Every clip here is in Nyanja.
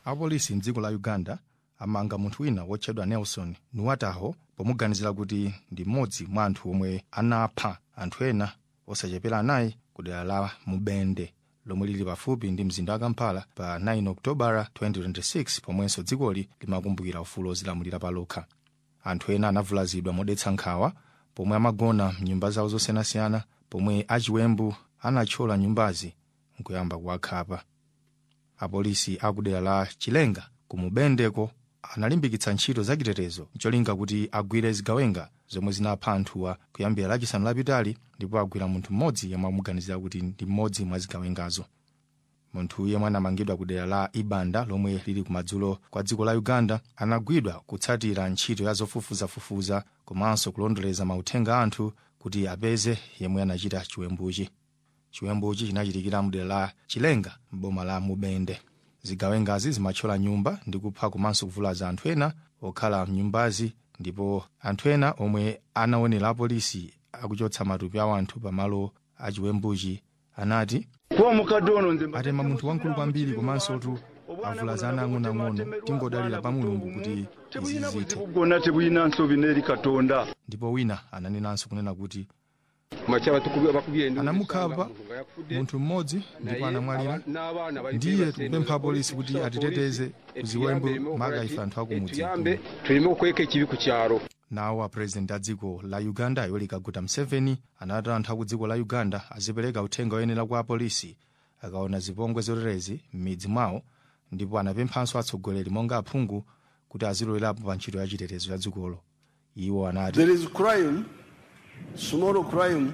apolisi mdziko la uganda amanga munthu wina wotchedwa nelson nuwataho pomuganizira kuti ndi mmodzi mwa anthu omwe anapha anthu ena osachepera anayi ku dera la mubende lomwe lili pafupi ndi mzinda wa kampala pa 9 okutobala 2026 pomwenso dzikoli limakumbukira ufulu ozilamulira palokha anthu ena anavulazidwa modetsa nkhawa pomwe amagona mnyumba zawo zosiyanasiyana pomwe achiwembu anathyola nyumbazi nkuyamba kuwakhapa apolisi akudera la chilenga ku mubendeko analimbikitsa ntchito zachitetezo cholinga kuti agwire zigawenga zomwe zinapha anthuwa kuyambira lachisanu lapitali ndipo agwira munthu mmodzi yemwe amuganizira kuti ndi mmodzi mwa zigawengazo munthu yemwe anamangidwa ku dera la ibanda lomwe lili kumadzulo kwa dziko la uganda anagwidwa kutsatira ntchito ya zofufuzafufuza komanso kulondoleza mauthenga a anthu kuti apeze yemwe anachita chiwembuchi chiwembuchi chinachitikira mu dera la chilenga m'boma la mubende zigawengazi zimathyola nyumba ndi kupha komanso kuvulaza anthu ena okhala mnyumbazi ndipo anthu ena omwe anaonera apolisi akuchotsa matupi awo anthu pamalo achiwembuchi anati atema munthu wamkulu kwambiri komanso tu avulaza ana ang'onoang'ono tingodalira pa mulungu kuti izi zithe bwonna tebulina nsobi n'eri katonda ndipo wina ananenanso kunena kuti makyaba bakubye endu anamukhapa munthu mmodzi ndipo anamwalira ndiye tikupempha apolisi kuti atiteteze ku ziwembu maka ife anthu akumudzi tuyambe tuleme okweka ekibi ku kyalo nawo apurezidenti a dziko la uganda yoweri kaguta museveni anati anthu aku dziko la uganda azipereka uthenga oyenera kwa apolisi akaona zipongwe zoterezi m'midzi mwawo ndipo anapemphanso atsogoleri monga aphungu kuti azilowerapo pa ntchito ya chitetezo ya dzikolo iwo anati There is crime, small crime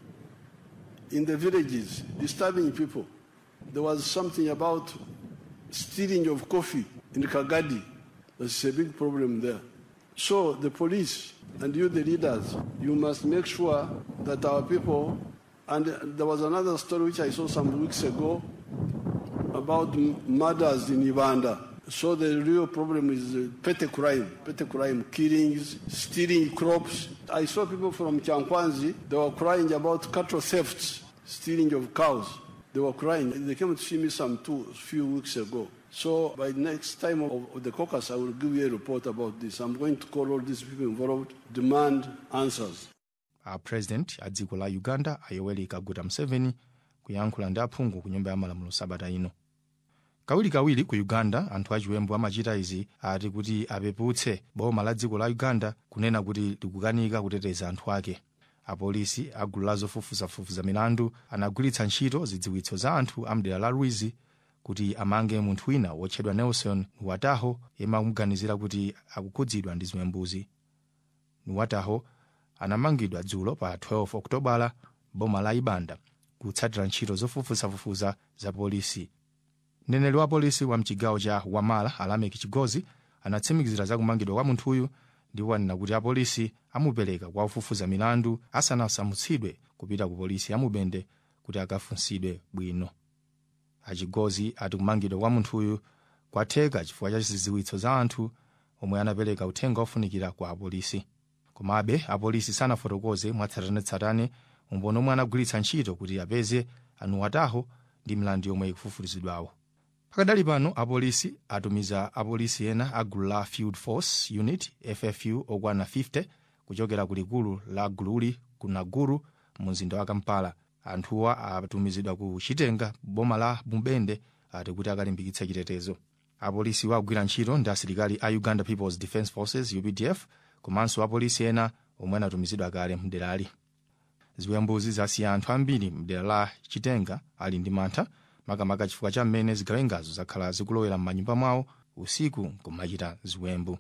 in the villages, disturbing people. There was something about stealing of coffee in Kagadi. There's a big problem there. So the police and you, the leaders, you must make sure that our people. And there was another story which I saw some weeks ago about m- murders in Uganda. So the real problem is uh, petty crime, petty crime, killings, stealing crops. I saw people from Chankwanzi, they were crying about cattle thefts, stealing of cows. They were crying. They came to see me some two, few weeks ago. So by next time of, of the caucus, I will give you a report about this. I'm going to call all these people involved, demand answers. apurezidenti a dziko la uganda ayoweri kaguta museveni kuyankhula ndi aphungu ku nyumba ya malamulo sabata ino kawirikawiri ku uganda anthu achiwembu amachita izi ati kuti apeputse boma la dziko la uganda kunena kuti likukanika kuteteza anthu ake apolisi a gulu la zofufuzafufuza milandu anagwiritsa ntchito zidziwitso za anthu a mdera la lwizi kuti amange munthu wina wotchedwa nelson nuwataho yemwe akumuganizira kuti akukhudzidwa ndi ziwembuzi nuwataho anamangidwa dzulo pa 12 okutobala boma la ibanda kutsatira ntchito zofufuzafufuza za polisi mneneri wa polisi wa mchigawo cha wamala alameki chigozi anatsimikizira za kumangidwa kwa munthuyu ndipo anena kuti apolisi amupereka kwa ofufuza milandu asanasamutsidwe kupita ku polisi ya mubende kuti akafunsidwe bwino achigozi ati kumangidwa kwa munthuyu kwatheka chifukwa cha zidziwitso za anthu omwe anapereka uthenga ofunikira kwa apolisi komabe apolisi sanafotokoze mwatsatanetsatane umboni omwe anagwiritsa ntchito kuti apeze anuwataho ndi milandu yomwe ikufufuzidwawo pakadali pano apolisi atumiza apolisi ena a gulu la field force unit ffu okwana 50 kuchokera ku likulu la gululi ku naguru mu mzinda wa kampala anthuwa atumizidwa ku chitenga boma la mubende ati kuti akalimbikitse chitetezo apolisi agwira ntchito ndi asilikali a uganda peoples defence forces updf komanso apolisi ena omwe anatumizidwa kale mderali ziwembuzi zasiya anthu ambiri mdera la chitenga ali ndi mantha makamaka chifukwa cha mmene zigawengazo zakhala zikulowera m'manyumba mwawo usiku kumachita ziwembu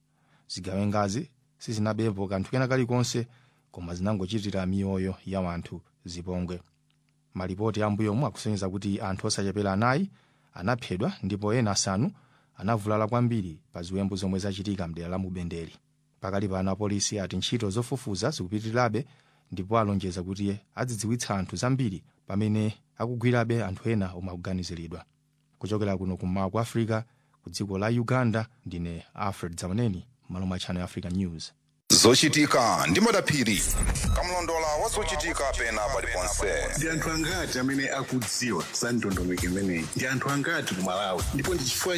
zigawengazi sizinabepo kanthu kena kalikonse koma zinangochitira miyoyo ya anthu zipongwe malipoti ambuyomu akusonyeza kuti anthu osachepera anayi anaphedwa ndipo ena asanu anavulala kwambiri pa ziwembu zomwe zachitika mdera la mubendeli pakali pano apolisi ati ntchito zofufuza zikupitirirabe ndipo alonjeza kuti adzidziwitsa anthu zambiri pamene akugwirabe anthu ena omwe akuganiziridwa kuchokera kuno kummawa kwa africa ku dziko la uganda ndine alfred zamaneni malo mwa channel africa news zochitika ndi madaphiri kamlondola wa zochitika pena paliponse ndi anthu angati amene akudziwa za ndondomeko imeneyi ndi anthu angati ku malawi ndipo ndi chifukwa